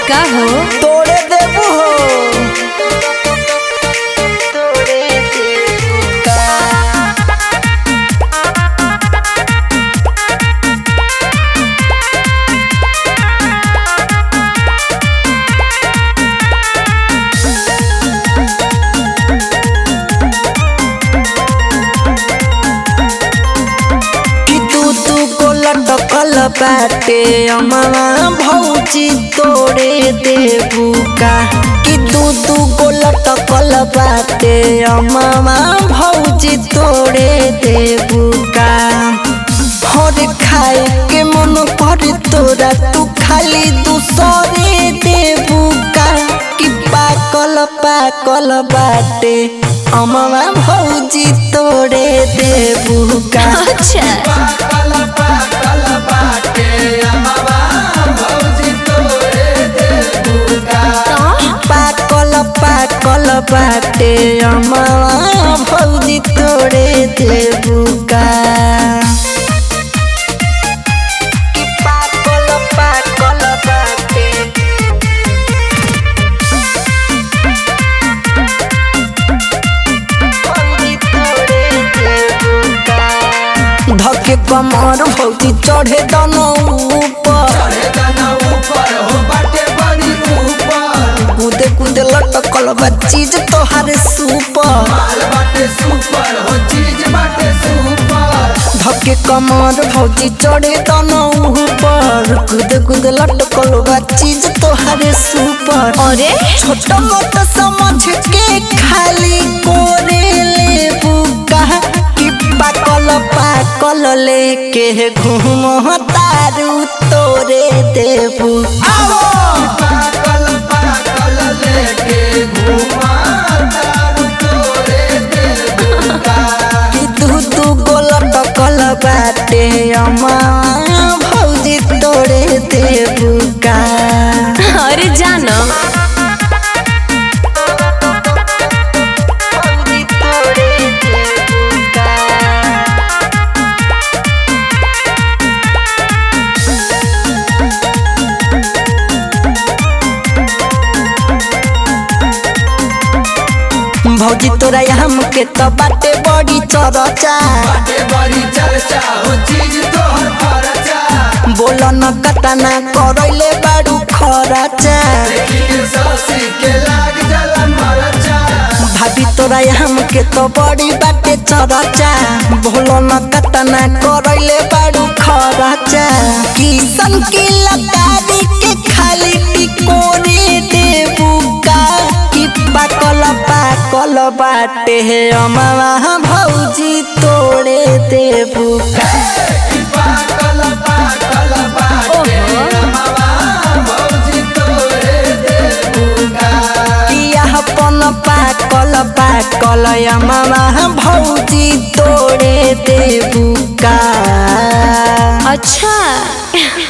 का हो तोड़े देबू हो तोड़े देबू का कि तू तू को लटकल बाटे अमवा भौजी तोड़े देबू का कि तू तू को लटकल बाटे अमवा भौजी तोड़े देबू का हर खाए के मन कर तोरा तू खाली दूसरे देबू का कि पाकल पाकल बाटे अमवा भौजी तोड़े देबू का अच्छा पाकल पाकल बाटे अमवा भौजी तोड़े देबू का पाकल पाकल बाटे अमवा भौजी तोड़े देबू का कि पाकल पाकल बाटे धके कमर भौजी चढ़े दनो ऊपर कूदे कूदे लटकल बा चीज तोहारे सुपर धके कमर भौजी चढ़े दनो ऊपर कूदे कूदे लटकल बा चीज तोहारे सुपर अरे छोट मोट समझ के खाली कोरे ले बुका कि पाकल पाकल लेके घूम तारू तोरे देबू पाकल पाकल लेके घूम तारू तोरे देबू कि दू दू गोल टकल बाटे अम्मा भौजी तोरे देबू का अरे जान भौजी तोरे देबू का भौजी तोरा हम के तो बाटे बड़ी चरचा बोल न कतना करैले बारू खरचा भाभी तोरा हम के तो बड़ी बाटे चरचा बोल न कतना करैले बारू खरचा किसन की लतारी के खाली टिकोरे देबू का कि पाकल पाकल बाटे अमवा भौजी तोड़े देबू का पाकल पाकल बाटे अमवा भौजी तोड़े देबू का किया अपन पाकल पाकल अमवा भौजी तोड़े देबू का अच्छा